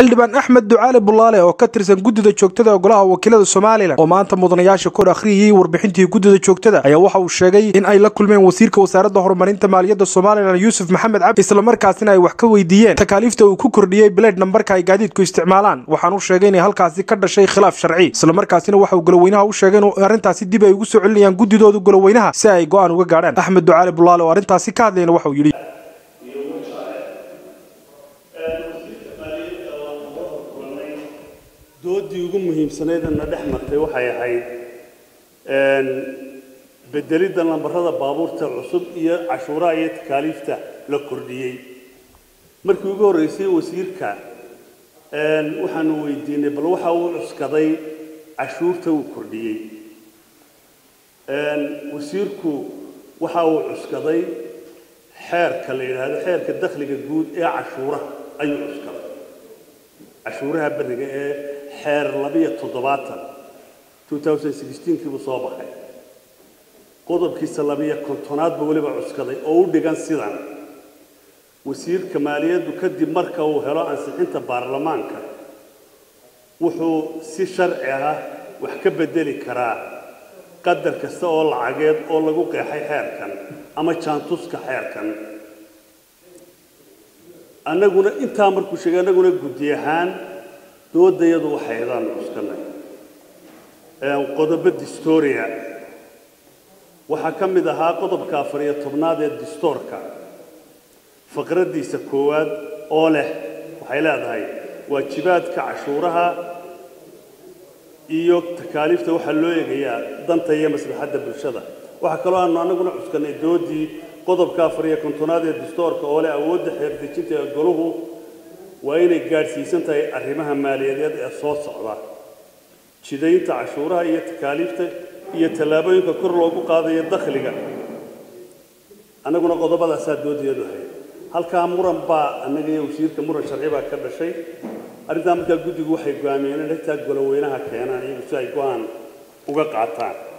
xildhibaan axmed ducaale bulaale oo ka tirsan guddida joogtada golaha wakiilada somalilan oo maanta mudanayaasha kor akhriyayey warbixintii guddida joogtada ayaa waxa uu sheegay in ay la kulmeen wasiirka wasaaradda horumarinta maaliyadda somalilan yuusuf maxamed cabdi islamarkaasina ay wax ka weydiiyeen takaaliifta uu ku kordhiyey bileed nambarka ay gaadiidku isticmaalaan waxaan u sheegay inay halkaasi ka dhashay khilaaf sharci islamarkaasina waxa uu goloweynaha u sheegay in arrintaasi dib ay ugu soo celinayaan guddidooda goloweynaha si ay go'aan uga gaadhaan axmed ducaale bulaale oo arrintaasi ka hadlayna waxa uu yidhi doodii ugu muhiimsanaydna dhex martay waxay ahayd bedelidda lambarada baabuurta cusub iyo cashuuraha iyo takaaliifta la kordhiyey markii ugu horreysay wasiirka waxaanu weydiinay bal waxa uu cuskaday cashuurta uu kordhiyey wasiirku waxa uu cuskaday xeerka la yidhaahdo xeerka dakhliga guud ee cashuuraha ayuu cuskaday cashuuraha beriga ee xeer labiyo toddobaatan kiibuu soo baxay qodobkiisa labiyo kontonaadba weliba cuskaday oo u dhigan sidan wasiirka maaliyaddu kadib marka uu helo ansixinta baarlamaanka wuxuu si sharci ah wax ka bedeli karaa qadar kasta oo lacageed oo lagu qeexay xeerkan ama jaantuska xeerkan annaguna intaa markuu sheegay annaguna guddi ahaan doodayadu waxaydaan cuskanay qodobo distoria waxaa ka mid ahaa qodobka afar iyo tobnaad ee distoorka faqraddiisa koowaad oo leh waxay leedahay waajibaadka cashuuraha iyo takaaliifta waxaa loo eegayaa danta iyo maslaxadda bulshada waxaa kaloo aanu annaguna cuskanay doodii qodobka afar iyo kontonaad ee distoorka oo leh awoodda xeerdejinta ee goluhu waa inay gaadhsiisan tahay arrimaha maaliyadeed ee soo socda jidaynta cashuuraha iyo takaaliifta iyo tallaabooyinka kor loogu qaadayo dakhliga annaguna qodobadaasaa doodiyadu ahayd halkaa muran baa annaga iyo wasiirka muran sharci baa ka dhashay arrintaa markaa guddigu waxay go'aamiyeen in xitaa goloweynaha keenaan iyagu si ay go-aan uga qaataan